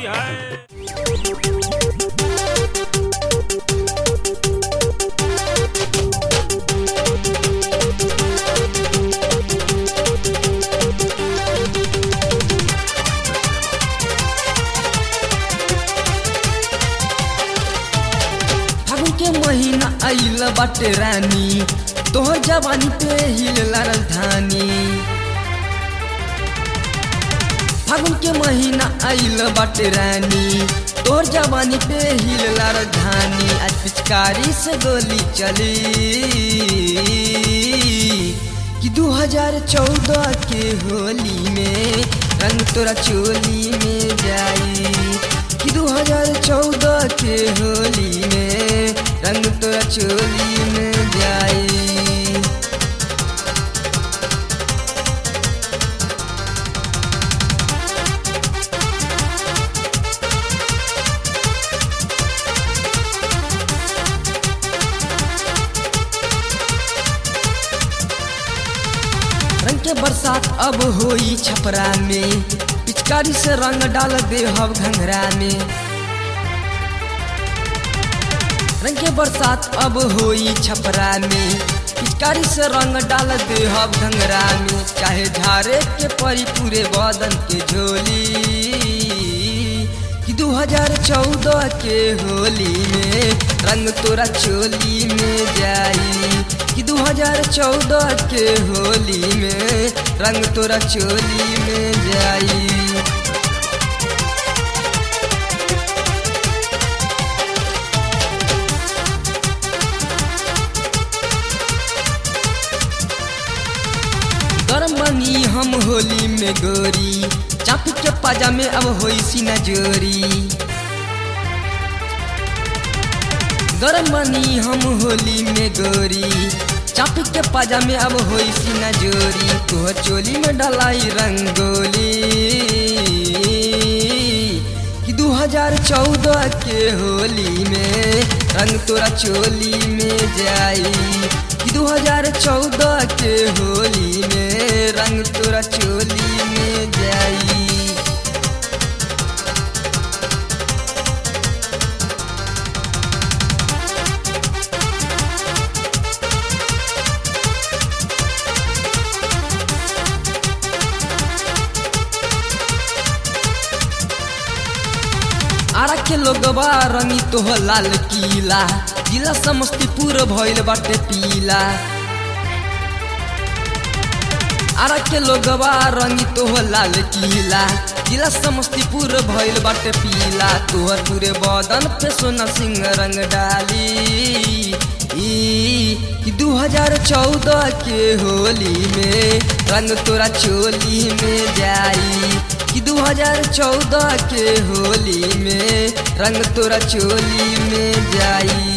है फागुन के महीना आइल बाटे रानी तोहर जवानी पे हिलला राजधानी फागुन के महीना आइल बाटे रानी तोहर जवानी पे हिलला राजधानी आज पिचकारी से गोली चली कि 2014 के होली में रंग तोरा चोली में जाई कि 2014 के होली में रंग तोरा चोली में जाई रंग के बरसात अब होई छपरा में पिचकारी से रंग डाल दे हब घंघरा में रंग के बरसात अब होई छपरा में पिचकारी से रंग डाल दे हब घंघरा में चाहे झारे के परी पूरे बदन के झोली कि 2014 के होली में रंग तोरा चोली में जाई कि 2014 के होली में रंग तोरा चोली में जाई गरम बनी हम होली में गोरी चापी के पाजा में अब होई सीना जोरी गरम बनी हम होली में गोरी चापी के पाजा में अब होई सीना जोरी तोहर चोली में डलाई रंगोली कि 2014 के होली में रंग तोरा चोली में जाई कि 2014 के होली में रंग तोरा चोली में जाई आरा के लोगवा रंगी तोह लाल किला जिला समस्तीपुर भइल बाटे पीला आरा के लोगवा रंगी तोह लाल किला जिला समस्तीपुर भइल बाटे पीला तोहर पूरे बदन पे सोना सिंह रंग डाली ई कि 2014 के होली में रंग तोरा चोली में जाई कि 2014 के होली में रंग तोरा चोली में जाई